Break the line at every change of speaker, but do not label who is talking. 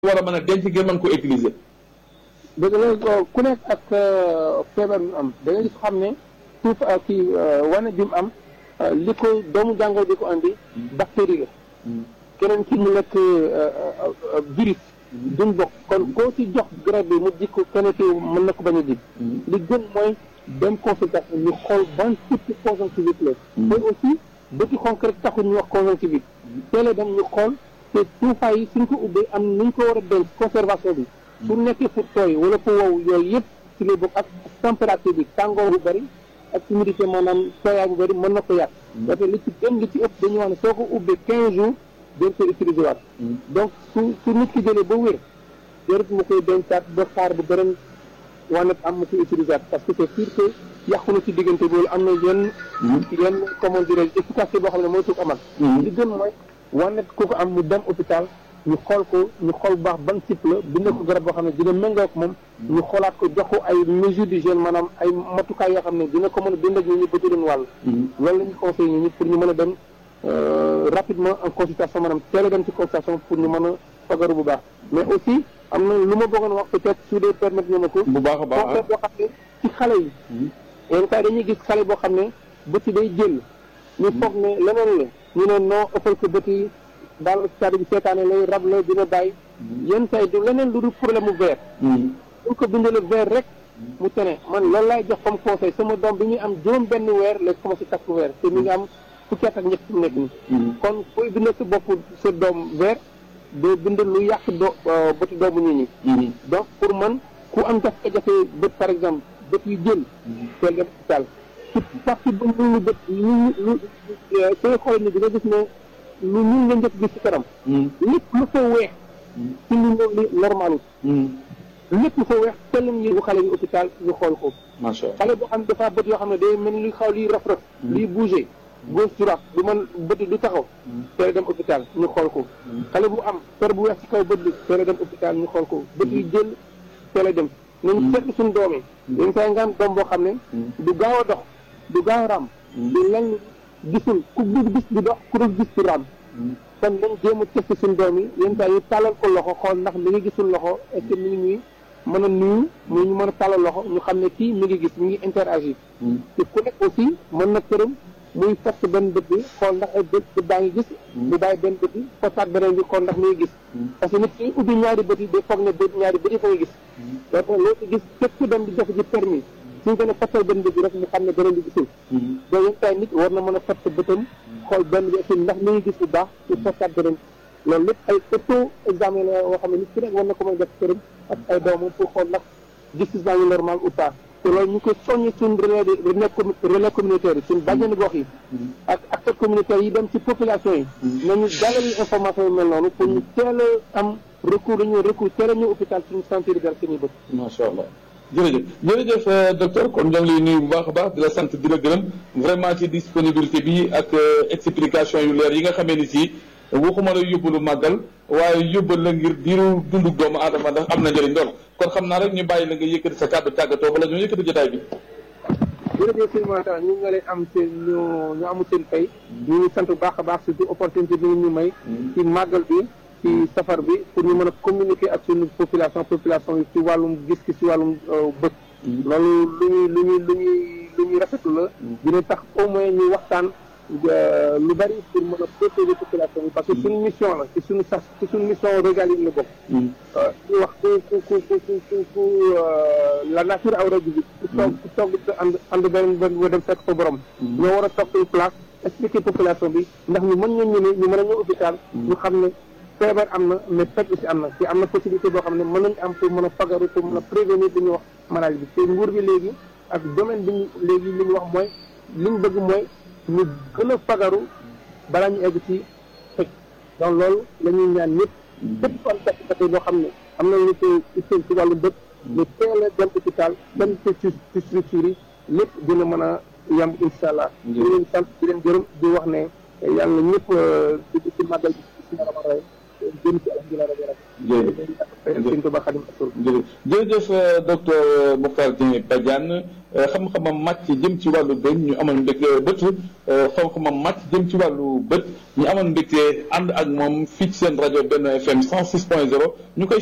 war a mën a denc ngir mën ko utiliser.
dëgg la ku nekk ak feebar bi am da nga gis xam ne suuf kii wane bi mu am li ko doomu jàngoro di ko andi bactérie la keneen ki mu nekk virus duñ bokk kon koo ci jox garab bi mu jikko keneen ki mën na ko bañ a jig li gën mooy dem consultation ñu xool ban type conjonctivite la te aussi bëti xonk rek taxul ñu wax conjonctivite teele dem ñu xool te tuufaay yi suñ ko ubbee am nuñ ko war a denc conservation bi su nekkee fu tooy wala fu wow yooyu yëpp ci lay bokk ak température bi tàngoor bu bëri ak humidité maanaam tooyaay bu bëri mën na ko yàq dafa li ci gën li ci ëpp dañuy wax ne soo ko ubbee quinze jours dañ koy utiliser waat donc su su nit ki jëlee ba wér jarut mu koy dencaat ba xaar bu beneen wànnet am mu koy utiliser waat parce que c'est sûr que yàqu na ci diggante boobu am na yenn yenn comment dirais efficacité boo xam ne mooy tuuk amal li gën mooy wànnet ku ko am mu dem hôpital ñu xool ko ñu xool bu baax ban type la bind ko garab boo xam ne dina méngoo ak moom ñu xoolaat ko jox ko ay mesures d'hygiène maanaam ay matukaay yoo xam ne dina ko mën a bind ak ñu ñu bëgg leen wàll loolu la ñu conseillé ñu ñi pour ñu mën a dem rapidement en consultation maanaam teel a dem ci consultation pour ñu mën a fagaru bu baax mais aussi am na lu ma bëggoon wax peut-être su dee permettre ñu ma ko
bu baax a baax
conseil boo xam ne ci xale yi yenn saa dañuy gis xale boo xam ne bët yi day jël ñu foog ne leneen la ñu ne non ëppal ko bët yi daal stade bi seetaane lay rab la dina bàyyi yenn saa yi du leneen lu dul problème mu verre buñ ko bindale verre rek mu tene man loolu laay jox comme conseil sama doom bi muy am juróom benn weer la commencé takk verre te mi ngi am fukki at ak ñett fi mu nekk nii kon kuy bindal sa bopp sa doom verre doo bind lu yàq do bëti doomu nit ñi donc pour man ku am jafe-jafe bët par exemple bët yu jël teel dem hôpital ci partie bu ñu bët lu lu sooy xool ni di nga gis ne lu ñun nga njëkk gis ci kanam lépp lu fa weex ci lu li normal lépp lu fa weex tellam ñu bu xale bi hôpital ñu xool ko
macha allah
xale boo xam ne dafa bët yoo xam ne day mel ni luy xaw liy raf raf liy bougé gauche droite du man bët du taxaw teel dem hôpital ñu xool ko xale bu am per bu weex ci kaw bët bi teel dem hôpital ñu xool ko bët yi jël teel dem nañu seetlu suñu doom yi dañ saa nga am doom boo xam ne du gaaw a dox du gaaw a raam du lenn gisul ku dul gis di dox ku dul gis di raam kon nañ jéem a testé suñu doom yi yenn saa yi tàllal ko loxo xool ndax mi ngi gisul loxo est-ce que mi ngi ñuy mën a nuyu muy ñu mën a tàllal loxo ñu xam ne kii mi ngi gis mi ngi interagir te ku nekk aussi mën na këram muy fast benn bët bi xool ndax ay bët bët baa ngi gis mu bàyyi benn bët bi fostaat beneen bi xool ndax mi ngi gis parce que nit ñi ubbi ñaari bët yi day foog ne bët ñaari bët yi fa ngi gis donc loo ci gis képp ku dem di joxe ji permis suñ ko ne fattal benn bët bi rek mu xam ne beneen bi gisul donc yenn saa nit war na mën a fatt bëtam xool benn bi aussi ndax mi ngi gis bu baax pour fostaat beneen loolu lépp ay auto examen la yoo xam ne nit ku nekk war na ko mën a def këram ak ay doomam pour xool ndax gis-gis baa ngi normal ou pas te loolu ñu koy soññi suñ relais relais communautaire yi suñ bàjjenu gox yi ak acteurs communautaires yi dem ci population yi nañu jàllale information yu mel noonu pour ñu teel a am recours dañu recours teel a ñëw hôpital suñu sentir dal seen i bët
macha allah jërëjëf jërëjëf docteur kon ñoo ngi lay nuyu bu baax a baax di la sant di la gërëm vraiment ci disponibilité bi ak explication yu leer yi nga xamee ni si waxuma la yóbbalu màggal waaye yóbbal la ngir diiru dundug doomu aadama ndax am na njëriñ lool kon xam naa rek ñu bàyyi la nga yëkkati sa kàddu tàggatoo bala ñoo yëkkati jotaay bi
jërëjëf sëñ Mata ñu nga leen am seen ñu ñu amul seen fay ñu ngi sant bu baax a baax surtout opportunité bi ñu may ci màggal bi ci safar bi pour ñu mën a communiquer ak suñu population population yi ci wàllum gis-gis ci wàllum bët loolu lu ñuy lu ñuy lu ñuy lu ñuy rafetlu la dina tax au moins ñu waxtaan lu bari pour mën a protéger population bi parce que suñu mission la ci suñu sas ci suñu mission régalienne la bokk ñu wax ku ku ku ku ku ku la nature aw rajo bi ku toog ku toog ànd ànd benn benn dem fekk fa borom ñoo war a toog suñu place expliquer population bi ndax ñu mën ñoo ñëwee ñu mën a ñëw hôpital ñu xam ne feebar am na mais faj aussi am na te am na possibilité boo xam ne mën nañu am pour mën a fagaru pour mën a prévenir li ñuy wax maladie bi te nguur bi léegi ak domaine bi ñu léegi li ñu wax mooy li ñu bëgg mooy ñu gën a fagaru balaa ñu egg ci faj donc loolu la ñuy ñaan ñëpp képp kon jafe-jafe boo xam ne am na lu ko itteel ci wàllu bët ñu teel a dem hôpital dem ci ci structure yi lépp dina mën a yem incha allah di leen sant di leen gërëm di wax ne yàlla ñëpp di ci màggal bi si nga rama ray jëm ci alhamdulilah rabbi rabbi
jërëjëf docteur Mokhtar Dieng Badiane xam-xamam màcc jëm ci wàllu bëñ ñu amoon mbégte bët xam-xamam màcc jëm ci wàllu bët ñu amoon mbégte ànd ak moom fii ci seen rajo benn FM 106 point 0 ñu koy